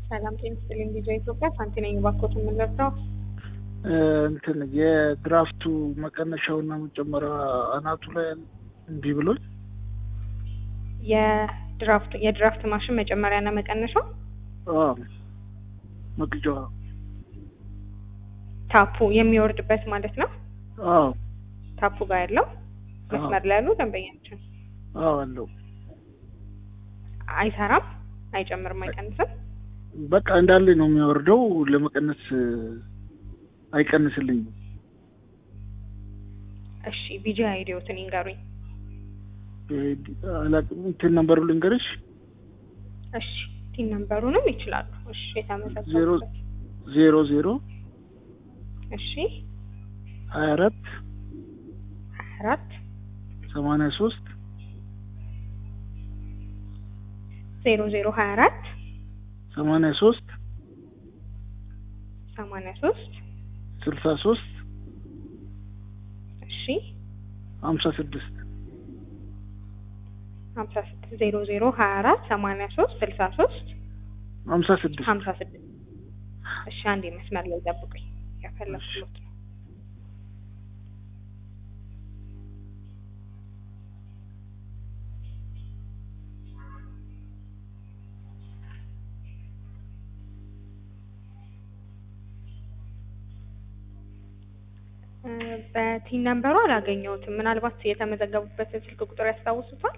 ሰላም ጤና ይስጥልኝ። ቪዲዮ ኢትዮጵያ ሳንቲ ነኝ። እባክዎት የምንለብሰው እንትን የድራፍቱ መቀነሻውና መጨመሪያ አናቱ ላይ እምቢ ብሎኝ የድራፍት የድራፍት ማሽን መጨመሪያና መቀነሻው አዎ፣ መቅጃዋ ታፑ የሚወርድበት ማለት ነው። አዎ ታፑ ጋር ያለው መስመር ላይ ያሉ ደንበኛችን አዎ አለው። አይሰራም፣ አይጨምርም፣ አይቀንስም። በቃ እንዳለ ነው የሚወርደው። ለመቀነስ አይቀንስልኝም። እሺ ቪጂ አይዲዮትን ይንገሩኝ። አላውቅም። እንትን ነምበሩ ልንገርሽ። እሺ ቲን ነምበሩንም ይችላሉ። እሺ ዜሮ የተመዘገቡበት ዜሮ ዜሮ እሺ ሀያ አራት ሀያ አራት ሰማንያ ሶስት ዜሮ ዜሮ ሀያ አራት ሰማንያ ሶስት ሰማንያ ሶስት ስልሳ ሶስት እሺ ሀምሳ ስድስት ሀምሳ ስድስት ዜሮ ዜሮ ሀያ አራት ሰማንያ ሶስት ስልሳ ሶስት ሀምሳ ስድስት ሀምሳ ስድስት እሺ አንዴ መስመር ላይ ጠብቁኝ። ያፈለኩት ነው። እ በቲን ነምበሩ አላገኘሁትም። ምናልባት የተመዘገቡበትን ስልክ ቁጥር ያስታውሱታል?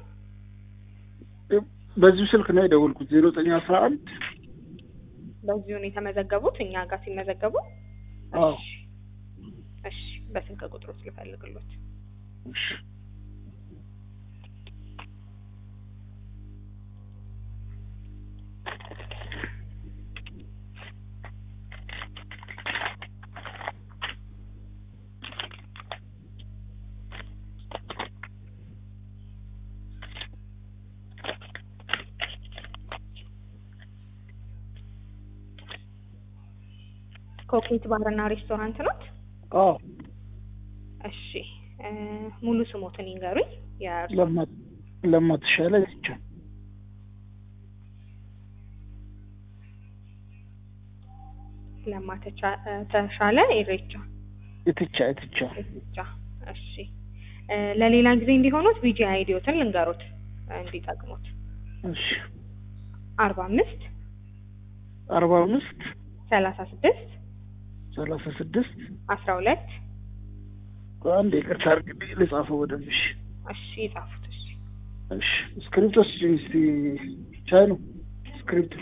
በዚሁ ስልክ ነው የደወልኩት ዜሮ ዘጠኝ አስራ አንድ በዚሁ ነው የተመዘገቡት እኛ ጋር ሲመዘገቡ። አዎ እሺ እሺ፣ በስልክ ቁጥሩ ልፈልግሎት። እሺ ኮኬት ባርና ሬስቶራንት ናት። አዎ እሺ እ ሙሉ ስሞትን ይንገሩኝ። የእርሶ ለማ ለማ ተሻለ ብቻ ለማ ተቻ- እ ተሻለ ኢሬቻ የትቻ የትቻ ኢሬቻ። እሺ እ ለሌላ ጊዜ እንዲሆኑት ቪጂ አይዲዮትን ልንገሩት እንዲጠቅሙት እሺ አርባ አምስት አርባ አምስት ሰላሳ ስድስት ሰላሳ ስድስት አስራ ሁለት አንድ ይቅርታ አድርግልኝ ልጻፈው በደንብ እሺ እሺ ይጻፉት። እሺ እሺ ስክሪፕት ወስጂኝ እስቲ ቻይ ነው ስክሪፕት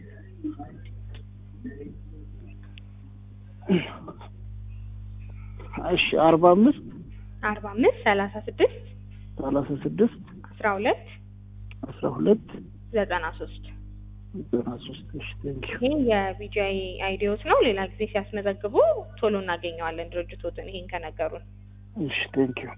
እሺ አርባ አምስት አርባ አምስት ሰላሳ ስድስት ሰላሳ ስድስት አስራ ሁለት አስራ ሁለት ዘጠና ሶስት ዘጠና ሶስት እሺ ቴንኪዩ ይሄ የቪጂአይ አይዲዮት ነው። ሌላ ጊዜ ሲያስመዘግቡ ቶሎ እናገኘዋለን ድርጅቶትን ይሄን ከነገሩን። እሺ ቴንኪዩ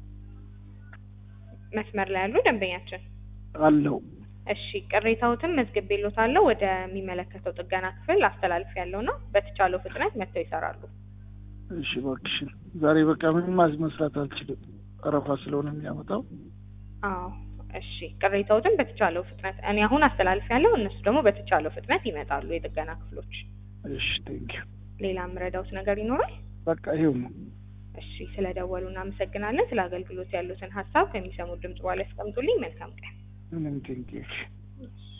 መስመር ላይ ያሉ ደንበኛችን አለው እሺ ቅሬታዎትን መዝግቤልዎታለሁ ወደሚመለከተው ጥገና ክፍል አስተላልፍ ያለው ነው። በተቻለው ፍጥነት መጥተው ይሰራሉ። እሺ እባክሽን ዛሬ በቃ ምንም ማዝ መስራት አልችልም ቀረፋ ስለሆነ የሚያመጣው አዎ እሺ ቅሬታዎትን በተቻለው ፍጥነት እኔ አሁን አስተላልፍ ያለው እነሱ ደግሞ በተቻለው ፍጥነት ይመጣሉ የጥገና ክፍሎች። እሺ ቴንኪዩ ሌላ የምረዳውት ነገር ይኖራል? በቃ ይሄው ነው እሺ ስለደወሉ እናመሰግናለን። ስለ አገልግሎት ያሉትን ሀሳብ ከሚሰሙት ድምጽ በኋላ ያስቀምጡልኝ። መልካም ቀን። ምንም ቴንኪዩ እሺ